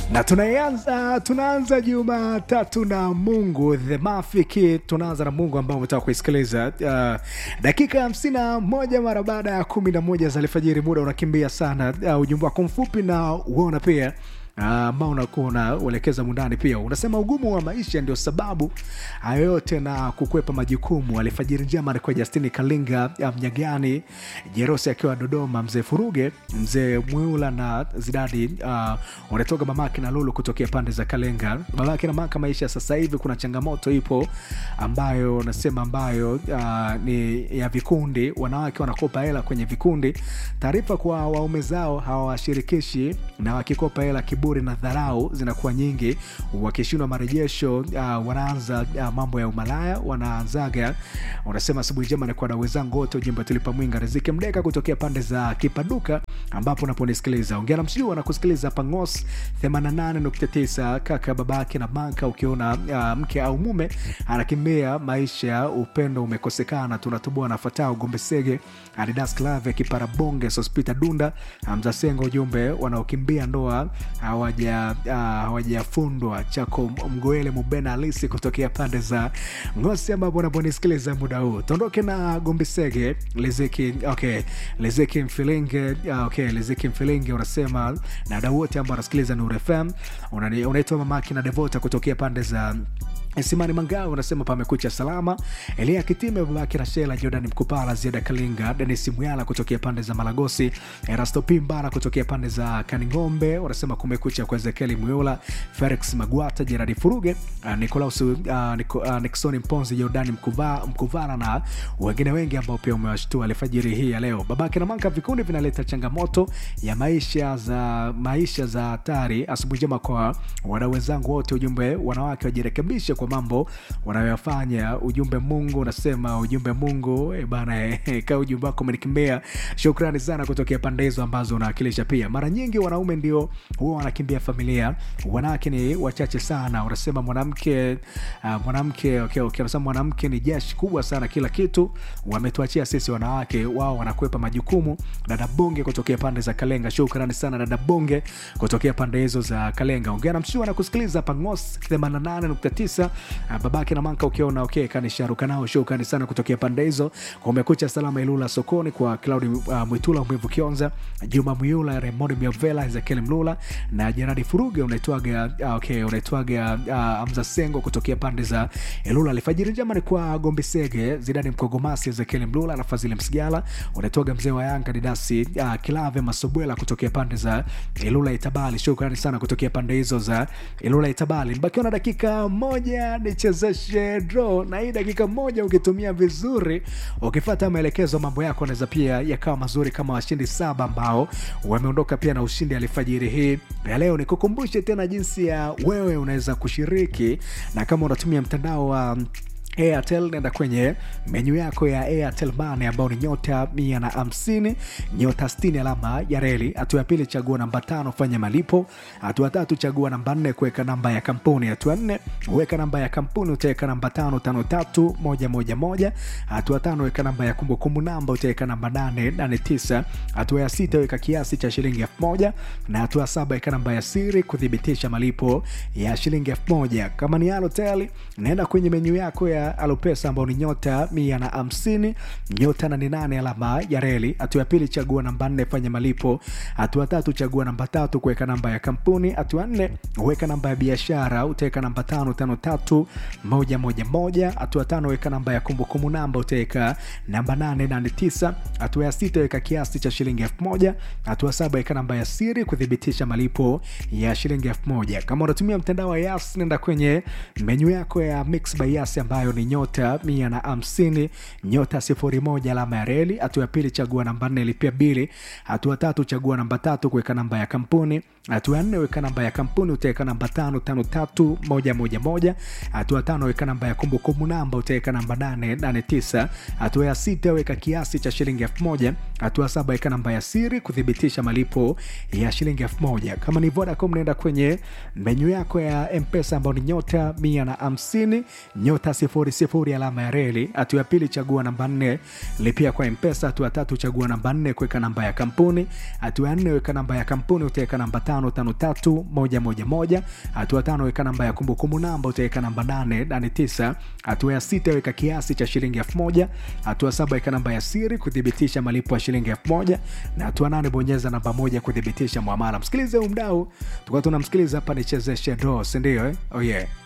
na tunaanza tunaanza Jumatatu na Mungu the Mafiki. Tunaanza na Mungu ambao umetaka kuisikiliza uh, dakika hamsini na moja mara baada ya kumi na moja za alfajiri. Muda unakimbia sana. Uh, ujumbe wako mfupi na uona pia ambao uh, unakuwa unauelekeza mundani pia unasema ugumu wa maisha ndio sababu hayo yote na kukwepa majukumu. Alfajiri njema alikuwa Justini Kalinga Mnyagani, Jerosi akiwa Dodoma, mzee Furuge, mzee Mwiula na Zidadi uh, unatoka mamake na Lulu kutokea pande za Kalenga. Mamake na maka maisha sasa hivi kuna changamoto ipo ambayo nasema ambayo uh, ni ya vikundi, wanawake wanakopa hela kwenye vikundi, taarifa kwa waume zao hawawashirikishi na wakikopa hela kiburi na dharau zinakuwa nyingi. Wakishindwa marejesho uh, wanaanza uh, mambo ya umalaya, wanaanzaga unasema asubuhi njema nikuwa na wenzangu wote, ujimba tulipa mwinga riziki mdeka kutokea pande za Kipaduka ambapo unaponisikiliza ongea na msijua na kusikiliza hapa Ngos 88.9 kaka babake na manka. Ukiona uh, mke au mume anakimbia maisha, upendo umekosekana, tunatubua nafatao Gombesege Adidas Clave Kiparabonge Sospita Dunda Mzasengo, ujumbe wanaokimbia ndoa hawajafundwa uh, chako mgoele mubena halisi kutokea pande za Ngosi ambapo unaponisikiliza muda huu. Tuondoke na Gombesege Lezeki, okay, Lezeki Mfilinge uh, okay, Lezeki Mfilinge unasema na wadau wote ambao wanasikiliza Nuru FM, unaitwa mamaki na Devota kutokea pande za Simani Mangao unasema pamekucha salama. Elia Kitime, babake Rashela, Jordan Mkupala, Ziada Kalinga, Denis Muyala kutokea pande za Malagosi, Erasto Pimbara kutokea pande za Kaningombe unasema kumekucha kwa Ezekieli Muyula, Felix Magwata, Jeradi Furuge, uh, Nicolaus uh, Nico, uh, Nixon Mponzi, Jordan Mkuva, Mkuvara na wengine wengi ambao pia umewashtua alfajiri hii ya leo. Babake na Manka, vikundi vinaleta changamoto ya maisha za maisha za hatari. Asubuhi njema kwa wadau wenzangu wote, ujumbe wanawake wajirekebishe kwa mambo wanayoyafanya. Ujumbe Mungu unasema ujumbe Mungu e bana e, ka ujumbe wako umenikimbia. Shukrani sana kutokea pande hizo ambazo unawakilisha. Pia mara nyingi wanaume ndio huwa wanakimbia familia, wanawake ni wachache sana. Unasema mwanamke uh, mwanamke okay, okay, unasema mwanamke ni jeshi kubwa sana, kila kitu wametuachia sisi wanawake, wao wanakwepa majukumu. Dada Bonge kutokea pande za Kalenga, shukrani sana dada Bonge kutokea pande hizo za Kalenga. Ongea na mshua na kusikiliza Pangos 88.9 babake na manka ukiona okay, kanisharuka nao shukrani sana kutokea pande hizo. Kumekucha salama Ilula sokoni kwa Claudi uh, Mwitula Mwivu Kionza, Juma Mwiula, Raymond Miovela, Ezekiel Mlula na Jeradi Furuge. Unaitwaga uh, okay, unaitwaga uh, Amza Sengo kutokea pande za Ilula. Alfajiri njema ni kwa Gombe Sege, Zidani Mkogomasi, Ezekiel Mlula na Fazili Msigala. Unaitwaga mzee wa Yanga Didasi uh, Kilave Masobwela kutokea pande za Ilula Itabali. Shukrani sana kutokea pande hizo za Ilula Itabali. Mbakiwa na dakika moja nichezeshe draw na hii dakika moja ukitumia vizuri, ukifata maelekezo, mambo yako anaweza pia yakawa mazuri kama washindi saba ambao wameondoka pia na ushindi alfajiri hii ya leo. Nikukumbushe tena jinsi ya wewe unaweza kushiriki, na kama unatumia mtandao wa Airtel nenda kwenye menyu yako ya Airtel Money ambao ni nyota mia na hamsini nyota sitini alama ya reli. Hatua ya pili chagua namba tano fanya malipo. Hatua tatu chagua namba nne kuweka namba ya kampuni. Hatua nne weka namba ya kampuni utaweka namba tano tano tatu moja moja moja. Hatua tano weka namba ya kumbukumbu namba utaweka namba nane nane tisa. Hatua ya sita weka kiasi cha shilingi elfu moja na hatua saba weka namba ya siri kuthibitisha malipo ya shilingi elfu moja. Kama ni Halotel naenda kwenye menyu yako ya Alopesa ambao ni nyota mia na hamsini nyota nane nane alama ya reli. Hatua ya pili chagua namba nne fanya malipo. Hatua tatu chagua namba tatu kuweka namba ya kampuni. Hatua nne weka namba ya biashara utaweka namba tano tano tatu moja moja moja. Hatua tano weka namba ya kumbukumbu namba utaweka namba nane nane tisa. Hatua ya sita weka kiasi cha shilingi elfu moja. Hatua saba weka namba ya siri kuthibitisha malipo ya shilingi elfu moja. Kama unatumia mtandao wa Yas nenda kwenye menyu yako ya Mix by Yas ambayo ni nyota mia na hamsini nyota sifuri moja alama ya reli. Hatua ya pili chagua namba nne lipia bili. Hatua tatu chagua namba tatu kuweka namba ya kampuni. Hatua ya nne weka namba ya kampuni utaweka namba tano tano tatu moja moja moja. Hatua tano weka namba ya kumbukumbu namba utaweka namba nane nane tisa. Hatua ya sita weka kiasi cha shilingi elfu moja. Hatua saba weka namba ya siri kuthibitisha malipo ya shilingi elfu moja. Kama ni Vodacom naenda kwenye menyu yako ya Mpesa ambao ni nyota mia na hamsini nyota sifuri sifuri sifuri alama ya reli. Hatua ya pili chagua namba nne lipia kwa mpesa. Hatua ya tatu chagua namba nne kuweka namba ya kampuni. Hatua ya nne weka namba ya kampuni, utaweka namba tano tano tatu moja moja moja. Hatua tano weka namba ya kumbukumbu namba, utaweka namba nane nane tisa. Hatua ya sita weka kiasi cha shilingi elfu moja. Hatua saba weka namba ya siri kuthibitisha malipo ya shilingi elfu moja na hatua nane bonyeza namba moja kuthibitisha mwamala. Msikilize huu mdau, tukuwa tunamsikiliza hapa, nichezeshe do, sindio eh? oh yeah.